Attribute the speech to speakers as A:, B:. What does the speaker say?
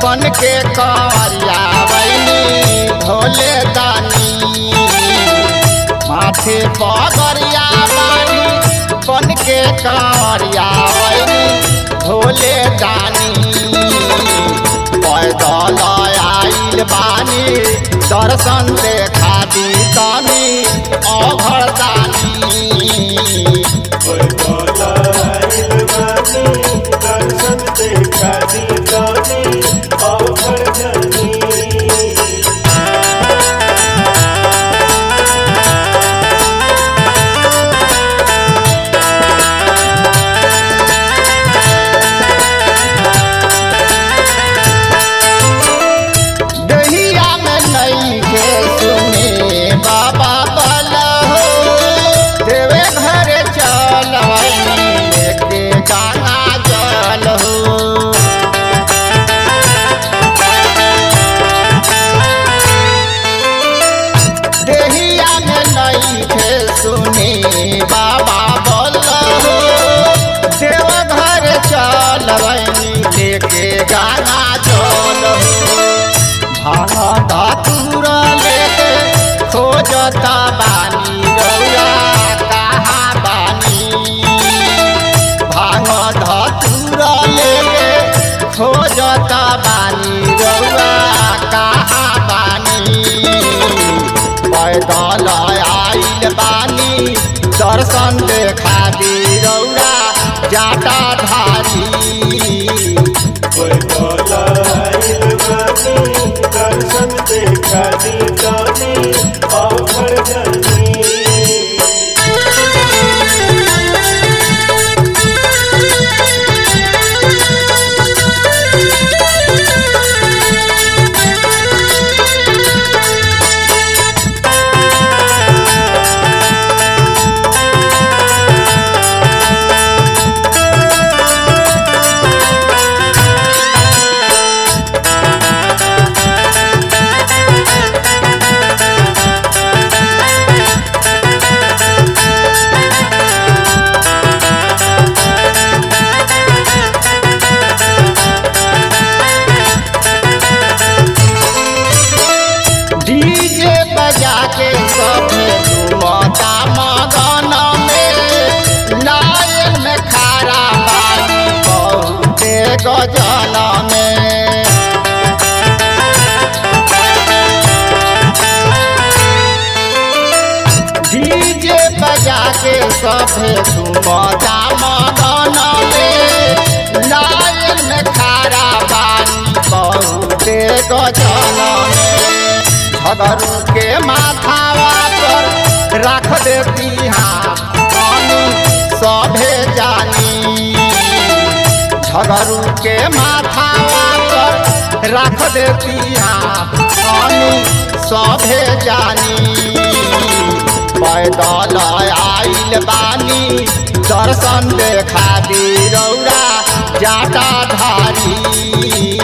A: बन के करिया बनी भोले दानी माथे पगरिया बानी बन के करिया बनी भोले दानी पैदल आइल बानी दर्शन देखा दी तनी अघर दानी
B: दर्शन देखा दी जानी और जानी
A: दहिया में नहीं के सुने बाबा बल हो देवे घर चल लेके गाना जल हो देहिया में नहीं के सुने बाबा बल हो देव घर चल लेके गाना जल हो भांगा दूर लेके खोजता बानी रौया कहाँ बानी भांग धतूर लेके खोजता बानी रौया कहाँ बानी पैदल आइल बानी दर्शन देखा दी रौया जाटा धारी
B: दर्शन देखा दी जानी और जानी
A: डीजे बजा के सब झूमता मगन में लाइन में खारा बानी बहुते गजन में डीजे बजा के सब झूमता मगन में लाइन में खारा बानी बहुते गजन में झगरू के माथावा पर रख देती हाँ पानी सभे जानी झगरू के माथावा पर रख देती हाँ पानी सभे जानी पैदल आइल बानी दर्शन देखा दी रौरा जाटा धारी